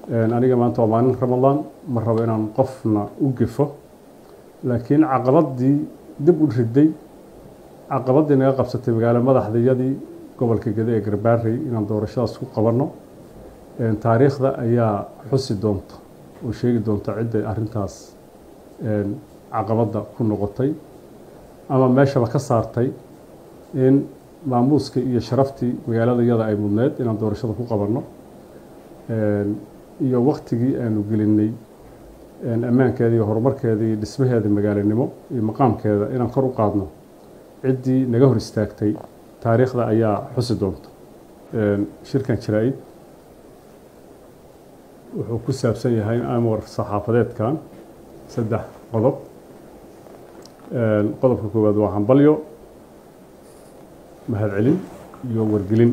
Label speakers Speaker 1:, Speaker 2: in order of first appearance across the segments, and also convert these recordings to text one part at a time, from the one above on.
Speaker 1: aniga maanta waa maalin ramadaan ma rabo inaan qofna u gefo laakiin caqabadii dib u riday caqabadii naga qabsatay magaalo madaxdayadii gobolka gede ee garbaarey inaan doorashadaas ku qabanno taariikhda ayaa xusi doonta oo sheegi doonta cidday arrintaas caqabadda ku noqotay ama meeshaba ka saartay in maamuuska iyo sharaftii magaalada iyada ay mudneed inaan doorashada ku qabanno iyo waktigii aanu gelinay ammaankeeda iyo horumarkeeda iyo dhismaheeda magaalanimo iyo maqaamkeeda inaan kor u qaadno ciddii naga hor istaagtay taariikhda ayaa xusi doonta shirkan jaraa-id wuxuu ku saabsan yahay amar saxaafadeedkan saddex qodob qodobka koowaad waa hambalyo mahadcelin iyo wargelin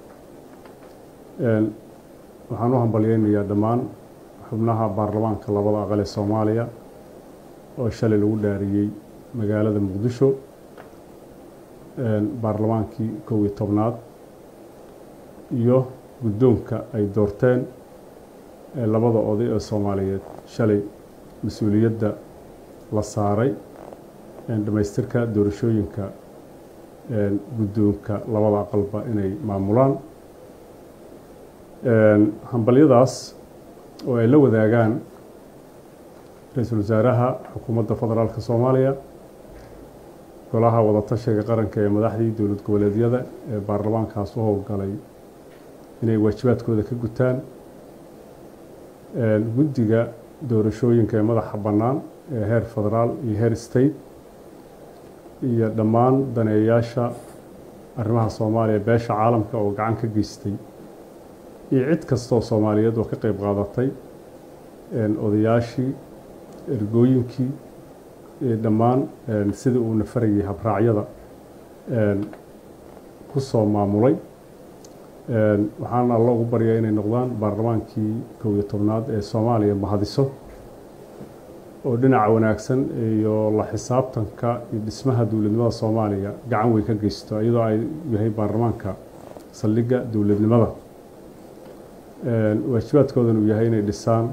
Speaker 1: waxaan u hambalyeynayaa dhammaan xubnaha baarlamaanka labada aqal ee soomaaliya oo shalay lagu dhaariyey magaalada muqdisho baarlamaankii kow iyo tobnaad iyo guddoonka ay doorteen labada oday ee soomaaliyeed shalay mas-uuliyadda la saaray dhammaystirka doorashooyinka guddoonka labada aqalba inay maamulaan hambalyadaas oo ay la wadaagaan ra-iisul wasaaraha xukuumadda federaalka soomaaliya golaha wadatashiga qaranka ee madaxdii dowlad goboleedyada ee baarlamaankaas u howlgalay inay waajibaadkooda ka gutaan guddiga doorashooyinka ee madaxa bannaan ee heer federaal iyo heer state iyo dhammaan daneeyayaasha arrimaha soomaaliya beesha caalamka oo gacan ka geystay iyo cid kastaoo soomaaliyeed oo ka qeyb qaadatay odayaashii ergooyinkii dhammaan sidii uu nafarayay habraacyada ku soo maamulay waxaana alla ugu baryaa inay noqdaan baarlamaankii kow iyo tobnaad ee soomaaliya mahadiso oo dhinaca wanaagsan iyo la xisaabtanka iyo dhismaha dowladnimada soomaaliya gacan weyn ka geysto iyadoo ay yahay baarlamaanka saldhigga dowladnimada waajibaadkoodan uu yahay inay dhisaan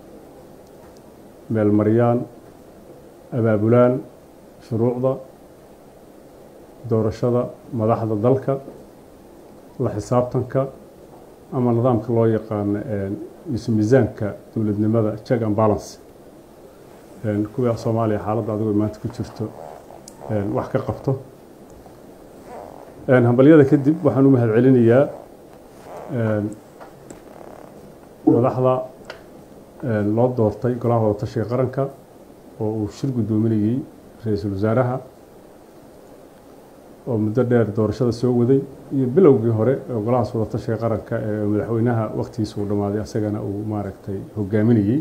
Speaker 1: meelmaryaan abaabulaan shuruucda doorashada madaxda dalka la xisaabtanka ama nidaamka loo yaqaano isu miisaanka dowladnimada check and balance kuwii soomaaliya xaaladda adigoo maanta ku jirto wax ka qabto hambalyada kadib waxaan u mahad celinayaa madaxda loo doortay golaha wadatashiga qaranka oo uu shir guddoominayey ra-iisul wasaaraha oo muddo dheer doorashada soo waday iyo bilowgii hore ee golahaas wadatashiga qaranka ee madaxweynaha waktigiisa uu dhammaaday asagana uu maaragtay hogaaminayey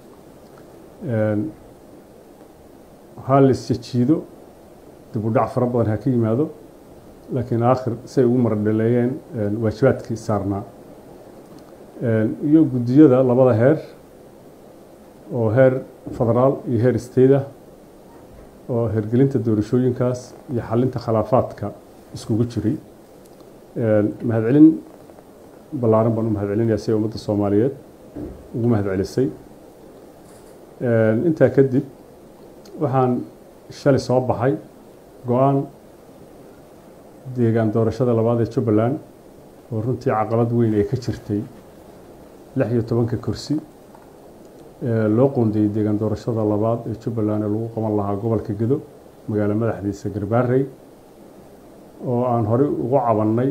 Speaker 1: ha la isjajiido dib u dhac fara badan ha ka yimaado laakiin aakhir say ugu maradhaleeyeen waajibaadkii saarnaa iyo guddiyada labada heer oo heer federaal iyo heer state ah oo hergelinta doorashooyinkaas iyo xalinta khilaafaadka iskugu jiray mahadcelin ballaaran baan u mahadcelinayaa si ay ummadda soomaaliyeed ugu mahadcelisay intaa kadib waxaan shalay soo baxay go-aan deegaan doorashada labaad ee jubbaland oo runtii caqabad weyn ay ka jirtay lix iyo tobanka kursi loo qoondeyey deegaan doorashada labaad ee jubbaland ee lagu qaban lahaa gobolka gedo magaalo madaxdiisa garbaarey oo aan horey ugu cabannay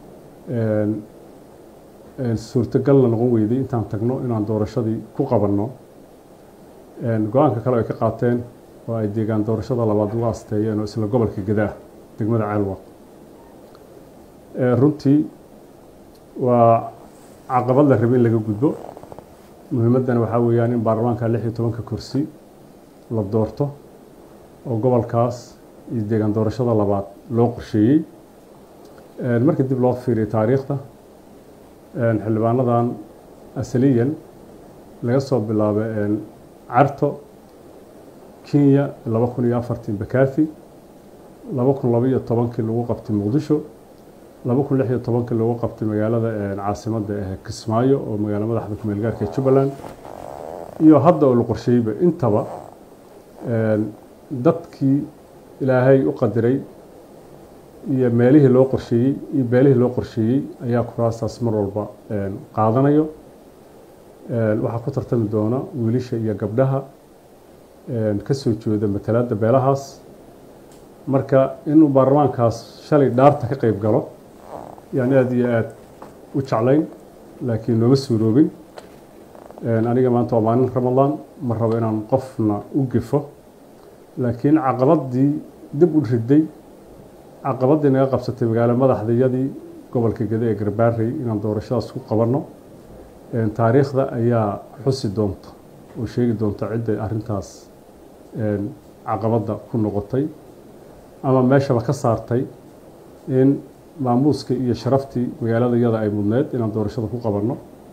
Speaker 1: suurtagalna noqon weyday intaan tagno inaan doorashadii ku qabanno go-aanka kale ay ka qaateen oo ay deegaan doorashada labaad ugu asteeyeen oo isla gobolka gedaah degmada ceelwaq runtii waa caqabad la rabe in laga gudbo muhiimaddana waxaa weeyaan in baarlamaanka lix iyo tobanka kursi la doorto oo gobolkaas iyo deegaan doorashada labaad loo qorsheeyey marka dib loo fiiriyo taariikhda xildhibaanadan asaliyan laga soo bilaabo carto kenya laba kun iyo afartii bakathi laba kun laba iyo tobankii lagu qabtay muqdisho laba kun lix iyo tobankii lagu qabtay magaalada caasimadda ee kismaayo oo magaalo madaxda kumeel gaarka ee jubbaland iyo hadda oo la qorsheyeyba intaba dadkii ilaahay u qadiray iyo meelihii loo qorsheeyey iyo beelihii loo qorsheeyey ayaa kuraastaas mar walba qaadanayo waxaa ku tartami doona wiilasha iyo gabdhaha ka soo jeeda matalaadda beelahaas marka inuu baarlamaankaas shalay dhaarta ka qeyb galo yaan aada iyo aada u jeclayn laakiin nooma suuroobin aniga maanta waa maalin ramadaan ma rabo inaan qofna u gefo laakiin caqabadii dib u riday caqabadii naga qabsatay magaalo madaxdayadii gobolka gede ee garbaarey inaan doorashadaas ku qabanno taariikhda ayaa xusi doonta oo sheegi doonta cidday arrintaas caqabadda ku noqotay ama meeshaba ka saartay in maamuuska iyo sharaftii magaalada yada ay mudneed inaan doorashada ku qabanno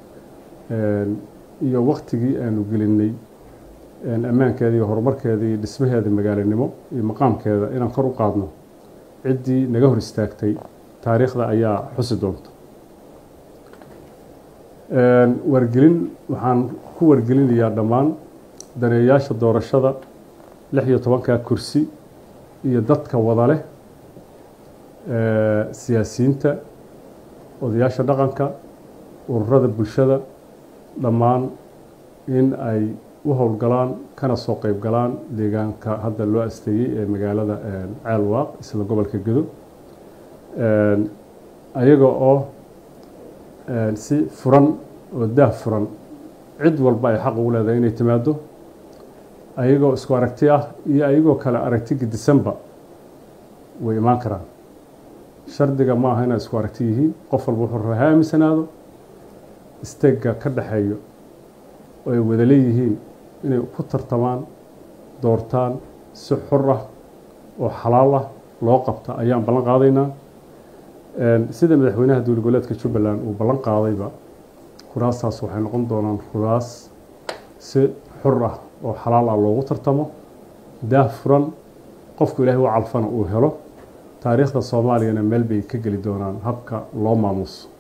Speaker 1: iyo waktigii aanu gelinay ammaankeeda iyo horumarkeeda iyo dhismaheeda magaalanimo iyo maqaamkeeda inaan kor u qaadno ciddii naga hor istaagtay taariikhda ayaa xusi doonta wargelin waxaan ku wargelinayaa dhammaan daneeyaasha doorashada lix iyo tobanka kursi iyo dadka wada leh siyaasiyiinta odayaasha dhaqanka ururada bulshada dhammaan in ay u howlgalaan kana soo qeyb galaan deegaanka hadda loo asteeyey ee magaalada ceelwaaq isla gobolka gedo ayaga oo si furan oo daah furan cid walba ay xaq ugu leedahay inay timaado ayagoo isku aragti ah iyo ayagoo kale aragti gedisanba way imaan karaan shardiga ma aha inay isku aragti yihiin qof walba wuxuu rabaa ha aaminsanaado isteegga ka dhexeeyo oo ay wada leeyihiin inay ku tartamaan doortaan si xor ah oo xalaal ah loo qabta ayaan ballan qaadaynaa sida madaxweynaha dowla goboleedka jubbaland uu ballan qaadayba kuraastaas waxay noqon doonaan kuraas si xor ah oo xalaal ah loogu tartamo daah furan qofku ilaahay u calfana uu helo taariikhda soomaaliyana meel bay ka geli doonaan habka loo maamuuso